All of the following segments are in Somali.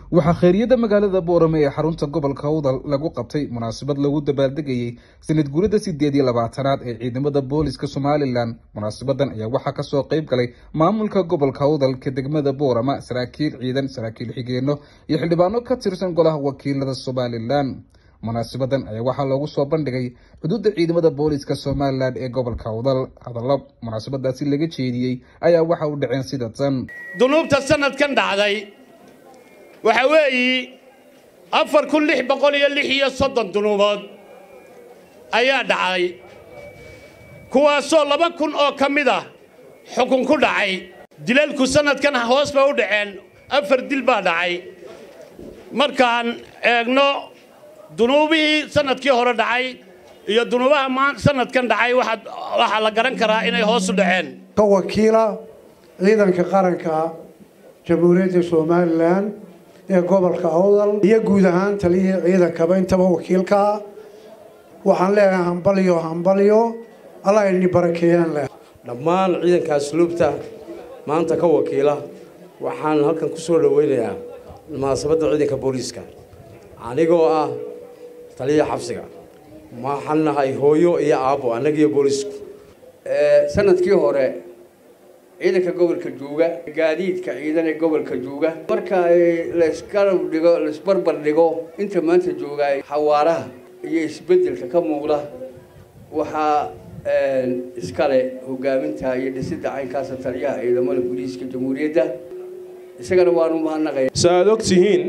waxaa khayriyada magaalada boorame ee xarunta gobolka awdal lagu qabtay munaasabad lagu dabaaldegayey sanad guurida sideed iyo labaatanaad ee ciidamada booliska somalilan munaasabadan ayaa waxaa kasoo qeyb galay maamulka gobolka awdalka degmada boorama saraakiil ciidan saraakiil xigeeno iyo xildhibaano ka tirsan golaha wakiilada somalilan munaasabadan ayaa waxaa loogu soo bandhigay xuduudda ciidamada booliska somalilan ee gobolka awdal hadallo munaasabadaasi laga jeediyey ayaa waxa u dhaceen sida tan dunuubta sanadkan dhacday waxa weeyi afar kun lix boqol iyo lix iyo soddon dunuubood ayaa dhacay kuwaasoo laba kun oo ka mid ah xukun ku dhacay dilalku sanadkan hoos bay u dhaceen afar dil baa dhacay markaan eegno dunuubihii sanadkii hore dhacay iyo dunuubaha sanadkan dhacay waxaa la garan karaa inay hoos u dhaceen ka wakiila ciidanka qaranka jamhuuriyadda somalilan ee gobolka awdal iyo guud ahaan taliyihii ciidankaba intaba wakiilkaa waxaan leeyahay hambalyo hambalyo allah idni barakeeyaan leh dhammaan ciidanka asluubta maanta ka wakiila waxaan halkan ku soo dhoweynayaa munaasabadda ciidanka booliiska anigoo ah taliya xabsiga waxaan nahay hooyo iyo aabbo annagiyo boolisku sanadkii hore ciidanka gobolka juuga gaadiidka ciidan ee gobolka juuga marka laysgarab dhigo laysbarbar dhigo inta maanta joogaay xawaaraha iyo isbeddelka ka muuqda waxaa iskale hogaaminta iyo dhisidda caynkaasa taliyaha ciidamada booliiska jamhuuriyadda isagana waanu mahadnaqaya sa aad og tihiin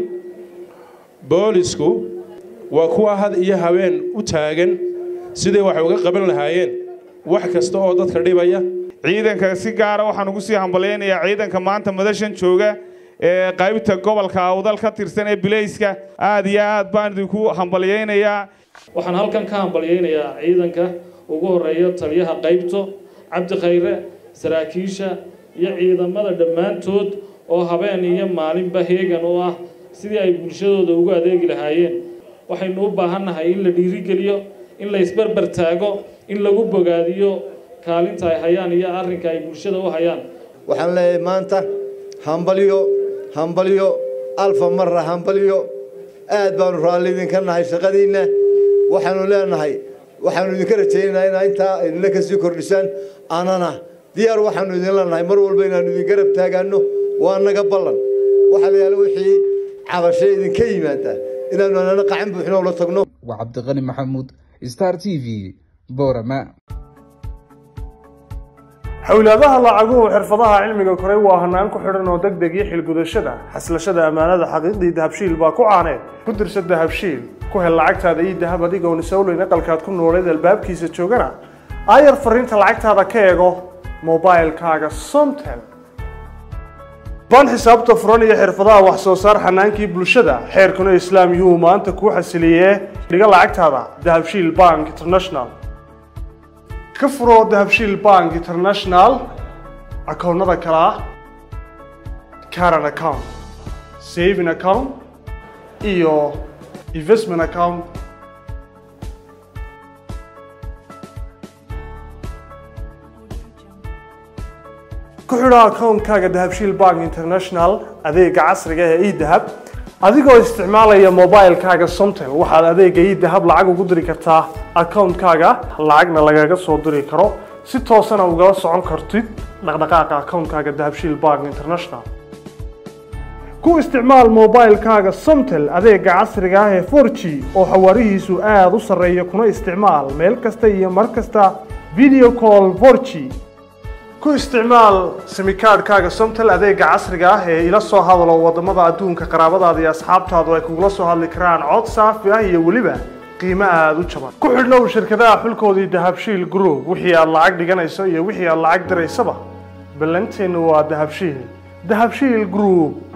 boolisku waa kuwa had iyo habeen u taagan siday wax uga qaban lahaayeen wax kasta oo dadka dhibaya ciidanka si gaara waxaan ugu sii hambalyaynayaa ciidanka maanta madashan jooga ee qaybta gobolka awdal ka tirsan ee bilayska aad iyo aad baan idinku hambalyaynayaa waxaan halkan ka hambalyaynayaa ciidanka ugu horeeya taliyaha qaybto cabdi khayre saraakiisha iyo ciidamada dhammaantood oo habeen iyo maalinba heegan u ah sidii ay bulshadooda ugu adeegi lahaayeen waxaynu u baahannahay in la dhiirigeliyo in la isbarbar taago in lagu bogaadiyo kaalinta ay hayaan iyo arrinka ay bulshada u hayaan waxaan leeyahay maanta hambalyo hambalyo alfa marra hambalyo aad baanu raalli idinka nahay shaqadiinna waxaanu leenahay waxaanu idinka rajaynaynaa inaa intaa idinla kasii kordhisaan anana diyaar waxaanu idin leenahay mar walba inaanu idin garab taagaanno waa naga ballan waxaa la yaala wixii cabashe idinka yimaada inaanu anana qacan buuxno ula tagno waa cabdiqani maxamuud star t v boorama xowlaadaha lacaguhu xirfadaha cilmiga koray waa hanaan ku xidhan oo deg deg iyo xilgudashada xaslashada ammaanada xaqiiqdii dahabshiil baa ku caaneed ku dirsa dahabshiil ku hel lacagtaada iyo dahab adigoon isowleyn aqalkaad ku nooleed albaabkiisa joogana aayar fariinta lacagtaada ka eego mobailkaaga somtel baan xisaabta furan iyo xirfadaha wax soo saar xanaankii bulshada xeerkuna islaam yuu maanta kuu xasiliyee dhiga lacagtaada dahabshiil bank international ka furo dahabshiil bank international akoonnada kale ah caran account saving account iyo investment account ku xidho akoonkaaga dahabshiil bank international adeega casriga ee edahab adigoo isticmaalaya mobilkaaga somtel waxaad adeega edahab lacag ugu diri kartaa akoonkaaga lacagna lagaga soo diri karo si toosana ugala socon kartid dhaqdhaqaaqa akoonkaaga dahabshiil bank international ku isticmaal mobilkaaga somtel adeega casriga ah ee 4g oo xawaarihiisu aada u sarreeya kuna isticmaal meel kasta iyo mar kasta video call 4g ku isticmaal simikaadhkaaga somtel adeega casriga ah ee ila soo hadalo wadamada adduunka qaraabadaada iyo asxaabtaadu ay kugula soo hadli karaan cod saafi ah iyo weliba qiimo aada u jaban ku xidhnow shirkadaha xulkoodii dahabshiil group wixii aad lacag dhiganayso iyo wixii aad lacag diraysaba ballanteennu waa dahabshiil dahabshiil group